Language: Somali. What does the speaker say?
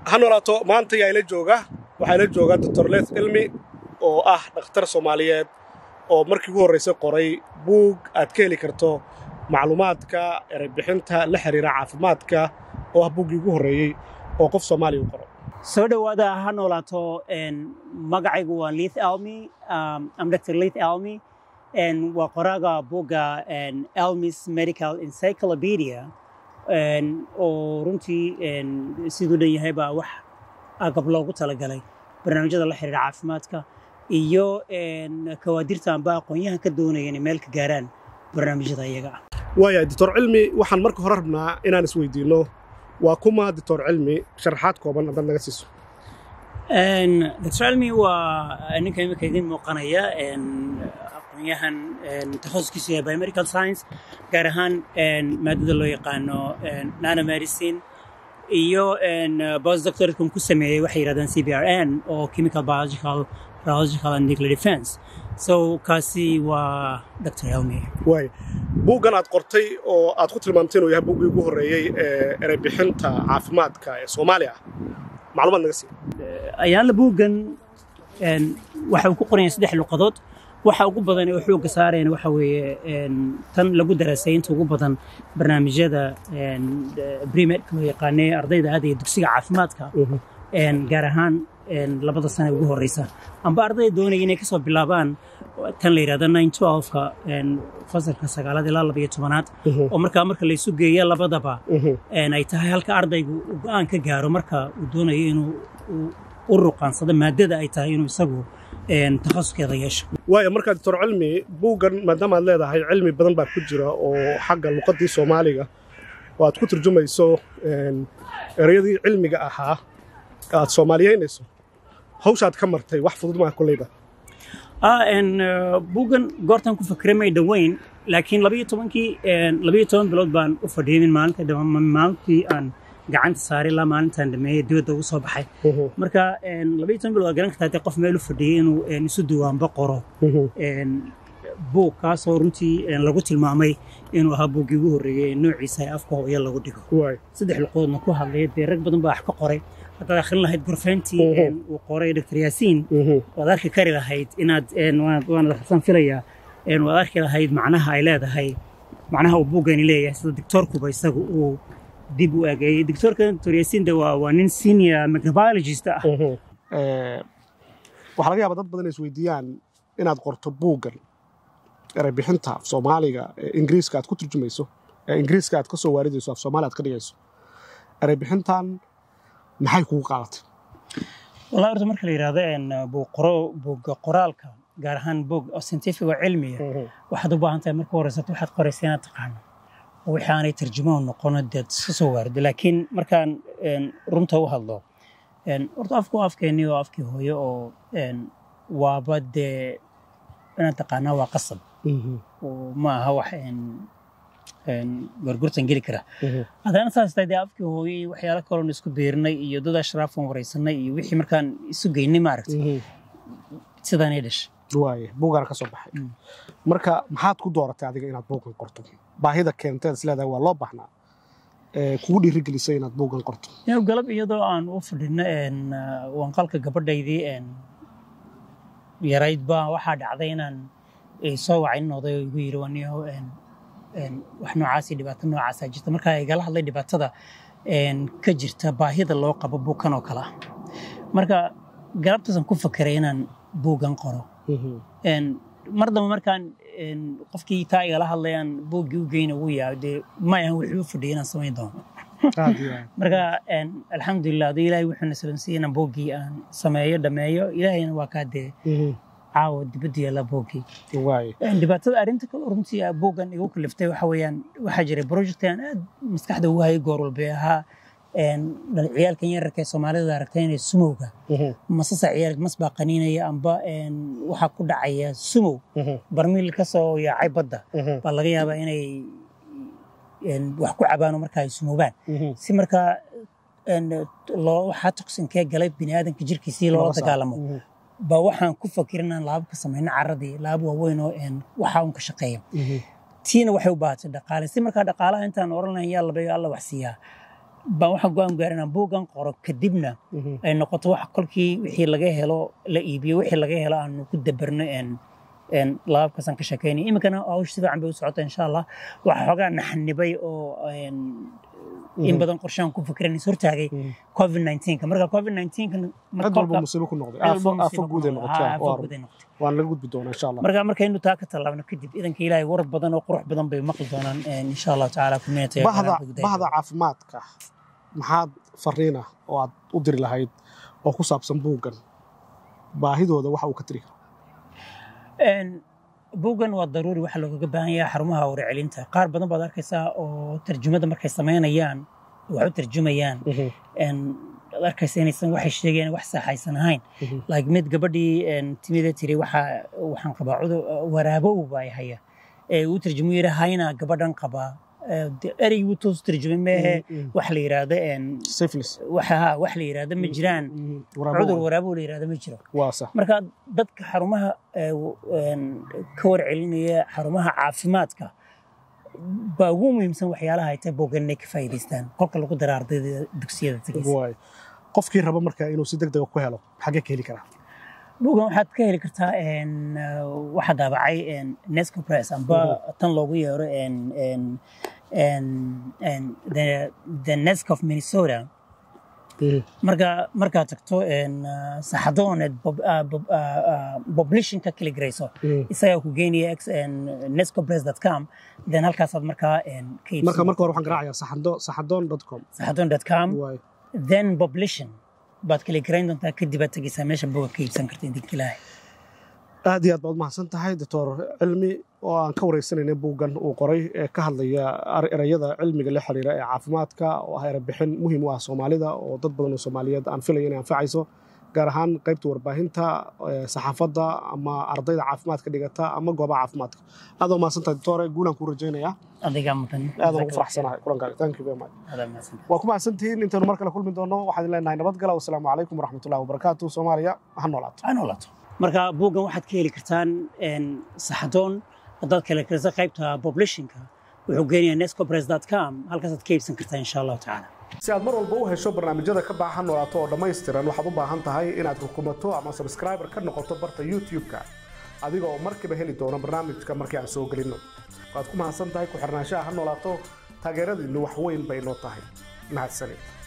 ha noolaato maanta yaa ila jooga waxaa ila jooga doctor les cilmi oo ah dhakhtar soomaaliyeed oo markii ugu horraysay qoray buug aad ka heli karto macluumaadka ereybixinta la xiriira caafimaadka oo ah buuggii ugu horreeyey oo qof soomaaliya u qoro soo dhowaada ha noolaato magacaygu waa lith almy am dr lith almy waa qoraaga buugga elmis medical encyclopedia oo runtii siduu dhan yahay baa wax agab loogu talagalay barnaamijyada la xiriira caafimaadka iyo kawaadirta amba aqoonyahan ka doonaya inay meel ka gaaraan barnaamijyada iyaga ah waaya doctor cilmi waxaan marka hore rabnaa inaan isweydiinno waa kuma doctor cilmi sharaxaad kooban haddaad naga siiso doctor cilmi waa ninka imika idin muuqanaya aqoonyahan takhasuskiisu yahay biomedical science gaar ahaan maadada loo yaqaano nanomedicine iyo postdoctoratekan ku sameeyey waxay yidhahdaan c b r n oo chemical biological biological and nuclear defense so kaasi waa dr elmi waay buuggan aad qortay oo aad ku tilmaamtay inuu yahay buuggii ugu horreeyey ee ereybixinta caafimaadka ee soomaaliya ah macluumaad naga sii ayaanla buuggan waxa uu ku qoranya saddex luqadood waxa ugu badan oo xoogga saarayna waxa weeye tan lagu daraasay inta ugu badan barnaamijyada bremedka loo yaqaanee ardayda aadaya dugsiga caafimaadka gaar ahaan labada sane ugu horeysa amba ardayda doonaya inay kasoo bilaabaan tan la yidhahdo nine twelve-ka fasalka sagaalaad ilaa laba iyo tobanaad oo markaa marka laysu geeya labadaba ay tahay halka ardaygu uu go-aan ka gaaro marka uu doonayo inuu u ruqaansado maadada ay tahay inuu isagu takhasuskeeda yeesho waaya markaa doctor cilmi buuggan maadaama aad leedahay cilmi badan baa ku jira oo xagga luqaddii soomaaliga oo aad ku turjumayso ereyadii cilmiga ahaa aad soomaaliyeynayso hawshaad ka martay wax fudud maa kolleyba buuggan goortan ku fakray may dhoweyn laakiin labayo tobankii labayo toban bilood baan u fadhiyay min maalinta maalintii aan gacanta saaray ilaa maalintaan dhameeyey dibadda ugu soo baxay marka labayo toban bilood waa garan kartaa dee qof meel u fadhiyay inuu isu duwaanba qoro buug kaasoo runtii lagu tilmaamay inuu ahaa buuggii ugu horreeyey noociisa ee afka hooyo lagu dhigo saddex luqoodna ku hadlaya dee rag badan baa wax ka qoray haddaad akhrin lahayd gorfeyntii uu qoray dr yaasiin waad arki kari lahayd inaad waana rasan filayaa waad arki lahayd macnaha ay leedahay macnaha uu buuggani leeyahay sida doctoorkuba isagu uu dib u eegeeyey doctoorka dr yaasiin de waa waa nin senior microbiologist ah waxaa laga yaabaa dad badan is weydiiyaan inaad qorto buuggan ereybixinta af soomaaliga ee ingiriiska aad ku turjumayso ee ingiriiska aad ka soo waaridayso af soomaali aad ka dhigayso ereybixintan maxay kugu qaadatay wallahi horta marka la yidhahdo buugga qoraalka gaar ahaan buug oo scientific oo cilmiya waxaad u baahan tahay marka horeysato waxaad qoraysa inaad taqaano oo wixii aanay tarjumo noqono deed iska soo waarido laakiin markaan runta u hadlo horta afku afkeennii oo afkii hooyo oo waaba dee inaad taqaanaa waa qasab ma aha wax gorgurtan geli kara haddana saas tahay dee afkii hooyo iyo waxyaalo kaloon isku biirnay iyo dad ashraafan waraysanay iyo wixii markaan isu geynay maaragtay sidaanay dhashay waaye buugaana ka soo baxay marka maxaad ku dooratay adiga inaad buugan qorto baahida keenteed is leedahay waa loo baahnaa kugu dhiirigelisay inaad buugan qorto galab iyadoo aan u fadhino wanqalka gabadhaydii yarayd baa waxaa dhacday inaan soo wacay nin oday oo igu yidhi waniyaho wax noocaasi dhibaato noocaasaa jirta markaa igala hadlay dhibaatada ka jirta baahida loo qabo buugkan oo kale ah marka galabtaasaan ku fakeray inaan buuggan qoro mar damba markaan qofkii taa igala hadlayaan buuggii u geyna wuu yahay dee ma ahan wuxuu u fadhiyay inaan samayn doono marka alxamdulilah ade ilaahay wuxuuna sabansiiyey inaan buuggii aan sameeyo dhameeyo ilaahayna waa kaa dee caawa dibadda yaalla buuggii dhibaatada arrinta kale runtii buuggan igu kaliftay waxa weeyaan waxaa jiray project aan aad maskaxda ugu hayay goor walba ahaa ciyaalkan yararka ee soomaalida aragtay inay sumowga masasa ciyaalka mas baa qaniinaya amba waxaa ku dhacaya sumow barmiil ka soo yaacay badda baa laga yaabaa inay wax ku cabaano marka ay sumoobaan si markaa waxaa toksinkee galay biniaadanka jirkiisii loola dagaalamo baa waxaan ku fakir inaan laabo ka samayno caradii laabo waaweyn oo waxaa un ka shaqeeya tiina waxay u baahatay dhaqaale si markaa dhaqaalaha intaan oran lahayn yaa labayo alla wax siiyaa baan waxaan go-aan gaaray inaan buuggan qoro kadibna ay noqoto wax kolkii wixii laga helo la iibiyo wixii laga helo aanu ku dabarno een een labaabkaasaan ka sheekeynay iminkana hawsh si fiican bay u socota insha allah waxa xoogaa naxanibay oo een in badan qorshaan ku fikran is hortaagay covid 19 marka covid 19 cid walba musiibo ku noqday aafo aafo guud ay noqotay waa run. waan laga gudbi doonaa insha allah marka markaynu taa ka tallaabno kadib idanka ilaahay war badan oo qurux badan bay maqli doonaan een insha allah tacaala community bahda bahda caafimaadka maxaad fariina oo aad u diri lahayd oo ku saabsan buuggan baahidooda waxa uu ka tiri karo Een, buuggan waa daruuri waxa loogaga baahan yahay xarumaha warcelinta qaar badan baad arkaysaa oo tarjumada markay samaynayaan wax u tarjumayaan een, aad arkaysa inaysan waxay sheegayaan wax saxaysan ahayn like mid gabadhii een, timida tiri waxa waxaan qabaa cudur waraabow baa haya ee uu tarjumu yidhi hayna gabadhan qabaa Ee, dee ereygii wuu toos tarjumay meehe wax la yidhaahdo een, syphilis waxa ha wax la yidhaahdo ma jiraan cudur waraabow la yidhaahdo ma jiro waa sax marka dadka xarumaha ee, w- een, ka warcelinaya xarumaha caafimaadka baa ugu muhiimsan waxyaalaha ay tahay boogan inay ka faa'iidaystaan kolka lagu dara ardayda dugsiyada tegeysa waay qofkii raba marka inuu si degdega ku helo xagee ka heli karaa buugan waxaad ka heli kartaa een, uh, waxaa daabacay een, nesco press amba tan loogu yeero een, een, een, een, the, the nesco of minnesota marka markaad tagto een, uh, saxadooneed publishinka kala garayso isagaa ku geynaya x nescopress.com then halkaasaad markaa een, ka marka iibsan marka hore waxaan garaacaya saxando saxadoon dot com saxadoon.com waay then publishing baad kala garayn doontaa kadib aad tegeysaa meesha buuga ka iibsan karta idinka ilaahay aad iyo aad baad mahadsan tahay doctor cilmi oo aan ka wareysanayna buuggan uu qoray ee ka hadlaya ar- erayada cilmiga la xiriira ee caafimaadka oo ah erebixin muhiim u ah soomaalida oo dad badan oo soomaaliyeed aan filaya inay anfacayso gaar ahaan qaybta warbaahinta ee saxaafadda ama ardayda caafimaadka dhigata ama goobaha caafimaadka aad oo mahadsan tahay doctore guulaan kuu rajaynayaa adigaa mudan aadaan ugu faraxsanahay kulankaaga thank you very much Adaa mahadsan. waa ku mahadsantihiin intaynu mar kale kulmi doono waxaan idin leenahay nabadgala wasalaamu calaykum waraxmatullahi wabarakaatu soomaaliya ha noolaato ha noolaato marka buuggan waxaad ka heli kartaan een, saxadoon haddaad kala karisa qaybta publishinka wuxuu geenayaa nescopress.com halkaasaad ka iibsan kartaa insha allahu tacaala si aad mar walba u hesho barnaamijyada ka baahan noolaato oo dhammaystiran waxaad u baahan tahay inaad rukumato ama subscriber ka noqoto barta youtube-ka adiga oo markiiba heli doono barnaamijka markii aan soo gelinno waad ku mahadsan tahay ku xirnaanshaha ha noolaato taageeradiinnu wax weyn bay noo tahay mahadsanid